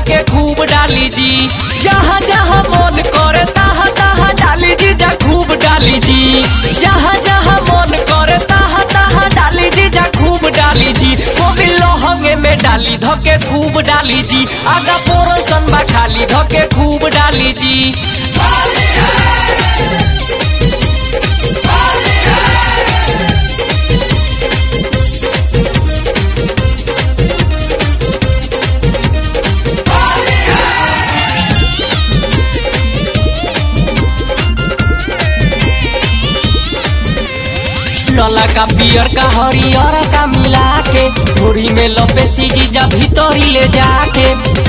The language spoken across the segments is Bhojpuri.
धके खूब डाली जी जहाँ जहाँ मन करे तहाँ तहाँ डाली जी जा खूब डाली जी जहाँ जहाँ मन करे तहाँ तहाँ डाली जी जा खूब डाली जी मोबिल लहंगे में डाली धके खूब डाली जी आगा पोरसन बा खाली धके खूब डाली जी लला का पियर का हरियर का मिला के थोड़ी में लपे सीजी जा भीतरी ले जाके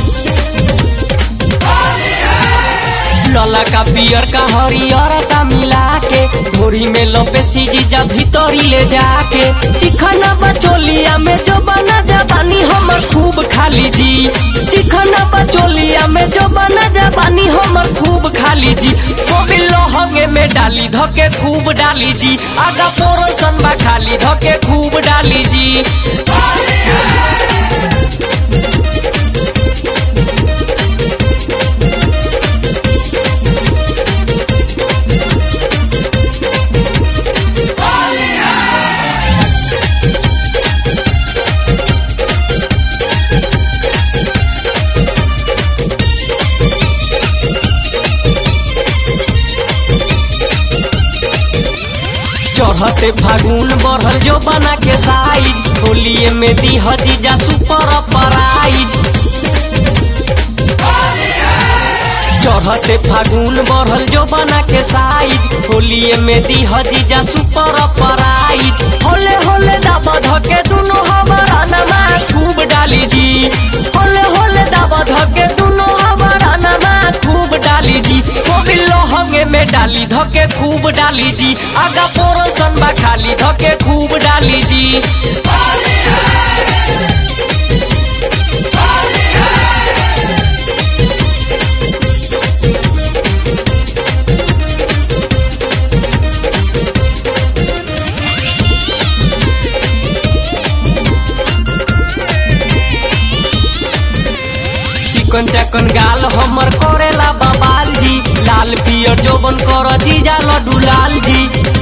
लला का पियर का हरियर का मिला के थोड़ी में लपे सीजी जा भीतरी ले जाके चिखना बचोलिया में जो बना जबानी हमर खूब खाली जी चिखना बचोलिया में जो बना जबानी हमर खूब खाली जी मोबिल लहंगे में डाली धके खूब डाली जी आगा पोरसन बा खाली धके खूब डाली जी चढ़ते फागुन बढ़ल जो बना के साइज होलिए में दी हजीजा सुपर प्राइज चढ़ते फागुन बढ़ल जो बना के साइज होलिए में दी हजीजा सुपर प्राइज होले होले दाबा धके दुनो हमारा नमा खूब डाली जी होले होले दाबा धके दुनो हमारा नमा खूब डाली जी मोबिल लहंगे में डाली धके खूब डाली जी आगा पोरसन बा खाली धके खूब डाली जी चिकन चकन गाल हमर करेला बबाल जी लाल पियर जोबन कर जीजा लड्डू लाल जी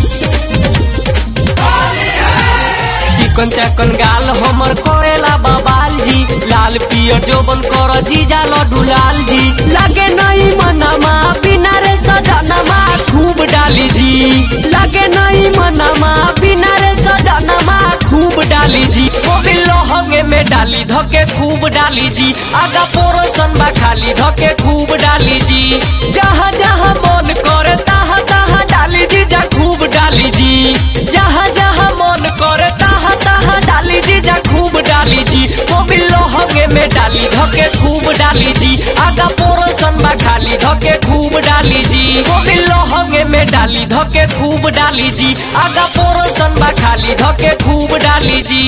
चिकन चकन गाल हमर करेला बबाल जी लाल पियर जोबन कर जीजा लड्डू लाल जी लागे नहीं मनमा बिना रे सजनमा खूब डाली जी लागे नहीं मनमा बिना रे सजनमा खूब डाली जी मोबिल लहंगे में डाली धके खूब डाली जी आगा पोरसन बा खाली धके खूब डाली जी जहाँ जहाँ मन करे तहाँ तहाँ डाली जी जा खूब डाली जी जहाँ जहाँ मन करे तहाँ तहाँ डाली जी जा खूब डाली जी मोबिल लहंगे में डाली धके खूब डाली जी आगा पोरसन बा खाली धके खूब डाली जी मोबिल लहंगे में डाली धके खूब डाली जी आगा पोरसन बा खाली धके खूब डाली जी